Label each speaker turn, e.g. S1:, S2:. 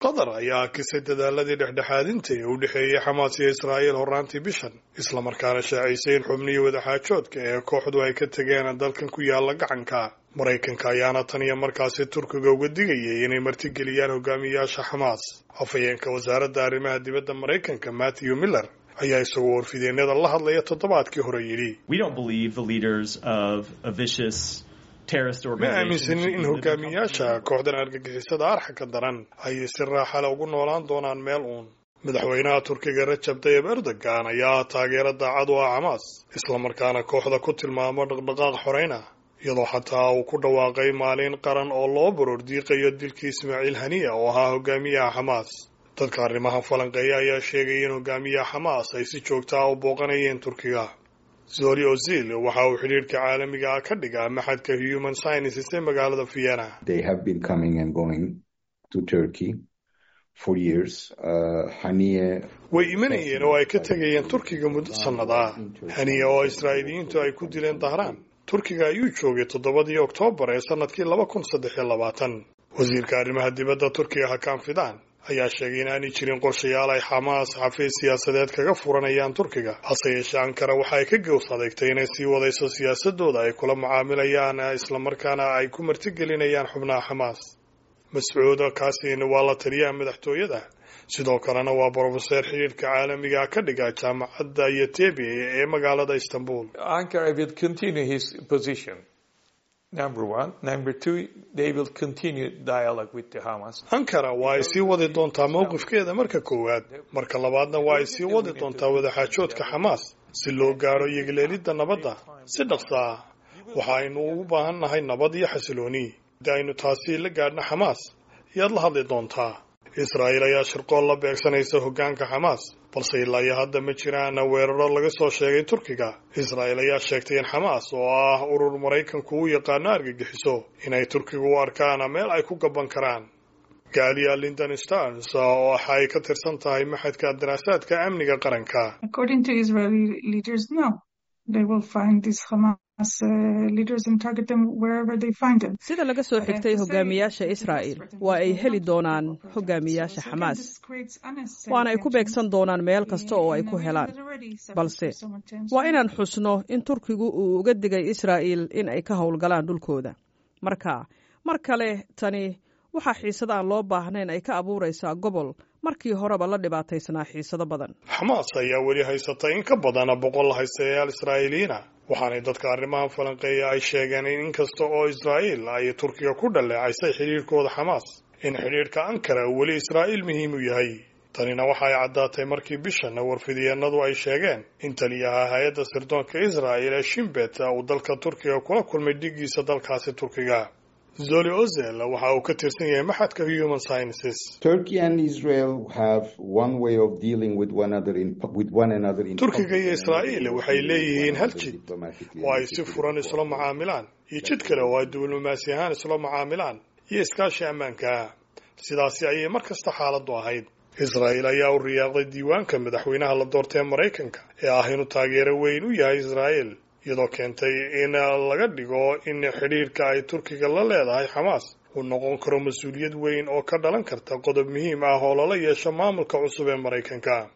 S1: qatar ayaa akisay dadaaladii dhexdhexaadinta ee u dhexeeyey xamaas iyo israa'iil horraantii bishan islamarkaana shaacisay in xubnihii wadaxaajoodka ee kooxdu ay ka tegeen dalkan ku yaala gacanka maraykanka ayaana tan iyo markaasi turkiga uga digayay inay martigeliyaan hogaamiyayaasha xamaas afhayeenka wasaaradda arrimaha dibadda maraykanka matthew miller ayaa isagoo warfideennada la hadlaya toddobaadkii hore yidhi ma aaminsanin in hogaamiyayaasha kooxdan argagixisada arxanka daran ay si raaxale ugu noolaan doonaan meel uun madaxweynaha turkiga rajab tayib erdogan ayaa taageero daacad u ah xamaas islamarkaana kooxda ku tilmaamo dhaqdhaqaaq xoreyna iyadoo xataa uu ku dhawaaqay maalin qaran oo loo borordiiqayo dilkii ismaaciil haniya oo ahaa hogaamiyaha xamaas dadka arrimaha falanqeeya ayaa sheegaya in hogaamiyaha xamaas ay si joogta ah u booqanayeen turkiga zori ozil waxa uu xidhiirhka caalamiga ah ka dhigaa maxadka human sciences ee magaalada vienna way imanayeen oo ay ka tegayeen turkiga muddo sannad ah haniya oo israa'iiliyiintu ay ku dileen dahraan turkiga ayuu joogay toddobadii oktoobar ee sannadkii laba kun saddex iyo labaatan wasiirka arrimaha dibadda turkiga hakan fidan ayaa sheegay in aanay jirin qorshayaal ay xamaas xafiis siyaasadeed kaga furanayaan turkiga hase yeeshee ankara waxa ay ka gows adeegtay inay sii wadayso siyaasadooda ay kula mucaamilayaan islamarkaana ay ku martigelinayaan xubnaha xamaas mascuud kaasin waa la taliyaha madaxtooyada sidoo kalena waa brofeseer xidhiirka caalamiga ka dhiga jaamacadda yotebi ee magaalada istanbul ankara waa ay sii wadi doontaa mowqifkeeda marka koowaad marka labaadna waa ay sii wadi doontaa wadaxaajoodka xamaas si loo gaaro yegleelidda nabadda si dhaqso ah waxa aynu ugu baahan nahay nabad iyo xasilooni haddii aynu taasi la gaadhna xamaas yaad la hadli doontaa israa'iil ayaa shirqool la beegsanaysa hoggaanka xamaas balse ilaa iyo hadda ma jiraan weeraro laga soo sheegay turkiga israa'iil ayaa sheegtay in xamaas oo ah urur maraykanku u yaqaano argagixiso inay turkiga u arkaan meel ay ku gaban karaan gaaliya lindon stars oo waxa ay ka tirsan tahay maxadka daraasaadka amniga qaranka
S2: sida laga soo xigtay hogaamiyaasha israa'il waa ay heli doonaan hogaamiyaasha xamaas waana ay ku beegsan doonaan meel kasta oo ay ku helaan balse waa inaan xusno in turkigu uu uga digay israa'iil in ay ka howlgalaan dhulkooda marka mar kale tani waxaa xiisada aan loo baahnayn ay ka abuuraysaa gobol markii horeba la dhibaataysnaa xiisado badan
S1: xamaas ayaa weli haysata in ka badan boqol haystayaal israa'iiliyiina waxaanay dadka arrimaha falanqeeya ay sheegeen in inkasta oo israa'iil ay turkiga ku dhaleecaysay xidhiirhkooda xamaas in xidhiirhka ankara weli israa'iil muhiim u yahay tanina waxa ay caddaatay markii bishan warfidiyeenadu ay sheegeen in taliyaha hay-adda sirdoonka israa'il ee shimbet uu dalka turkiga kula kulmay dhigiisa dalkaasi turkiga zoli ozel waxa uu ka tirsan yahay maxadka human sciences turkiga iyo israa'iil waxay leeyihiin hal jid oo ay si furan isla mucaamilaan iyo jid kale oo ay diblomaasi ahaan isla mucaamilaan iyo iskaashi ammaanka ah sidaasi ayay mar kasta xaaladdu ahayd israa'iil ayaa u riyaaqday diiwaanka madaxweynaha la doortay maraykanka ee ah inuu taageero weyn u yahay israa'iil iyadoo keentay in laga dhigo in xidhiirka ay turkiga la leedahay xamaas uu noqon karo mas-uuliyad weyn oo ka dhalan karta qodob muhiim ah oo lala yeesho maamulka cusub ee maraykanka